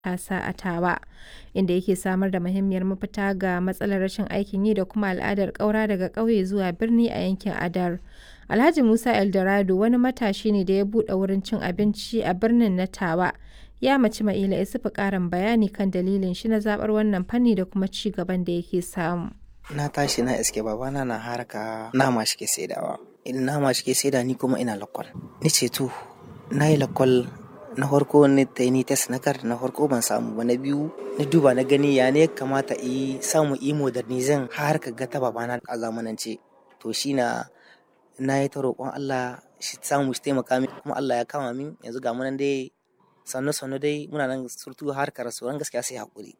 matasa a Tawa, inda yake samar da muhimmiyar mafita ga matsalar rashin aikin yi da kuma al'adar ƙaura daga ƙauye zuwa birni a yankin Adar. Alhaji Musa Eldorado wani matashi ne da ya buɗe wurin cin abinci a birnin na Tawa. Ya ma Cima'ila Isufu ƙarin bayani kan dalilin shi na zaɓar wannan fanni da kuma ci gaban da yake samu. Na tashi na iske babana na harka nama shi ke saidawa. Idan nama shi ke saida ni kuma ina lakwal. Ni ce to, na yi lakwal na farko ni ta yi test na kar na farko ban samu ba na biyu na duba na gani ya ne kamata yi samu yi modernizin har ka ga ta babana a zamanance. To shi na na yi ta roƙon Allah shi samu shi taimaka min kuma Allah ya kama min yanzu ga munan dai sannu sannu dai muna nan surtu har ka rasu gaskiya sai haƙuri.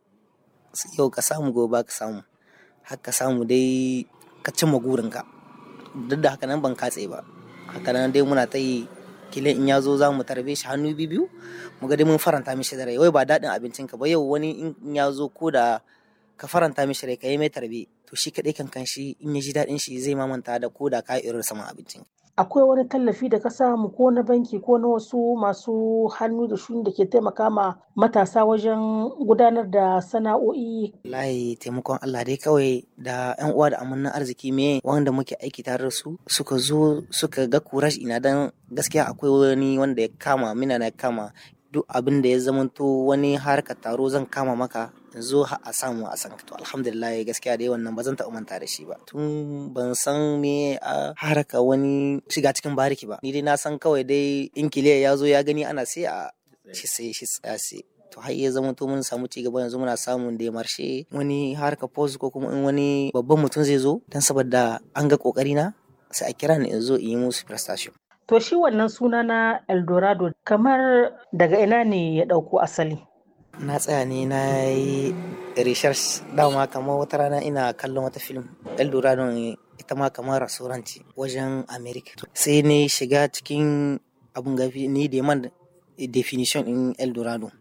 Yau ka samu gobe ka samu. haka samu dai ka cimma gurinka duk da haka nan ban katse ba haka nan dai muna ta yi kilin in ya zo za mu tarbe shi hannu biyu mu ga dai mun faranta mishi da rai wai ba daɗin abincinka ba yau wani in ya zo ko da ka faranta mishi rai ka yi mai tarbe to shi kaɗai kan kan shi in ya ji daɗin shi zai mamanta da ko da ka irin saman abincin. akwai wani tallafi da ka samu ko na banki ko na wasu masu hannu da shuni da ke taimaka ma matasa wajen gudanar da sana'o'i. Layi taimakon Allah dai kawai da yan uwa da amannan arziki me wanda muke aiki tare da su suka zo suka ga kurash ina dan gaskiya akwai wani wanda ya kama mina na kama duk abin da ya zamanto wani harkar taro zan kama maka zo a samu a san to alhamdulillah gaskiya dai wannan ba zan taɓa manta da shi ba tun ban san me a haraka wani shiga cikin bariki ba ni dai na san kawai dai in kiliya ya zo ya gani ana sai a shi sai shi tsaya sai to har ya zama to mun samu ci gaba yanzu muna samun da marshe wani harka post ko kuma in wani babban mutum zai zo dan saboda an ga kokari na sai a kira ni in zo in yi musu prestation To shi wannan suna na Eldorado kamar daga ina ne ya ɗauko asali? Na tsaya ne na yi research dama kamar wata rana ina kallon wata film Eldorado ne ita ma kamar rasuranci wajen America. Sai ne shiga cikin abun gafi ni da man definition in Eldorado.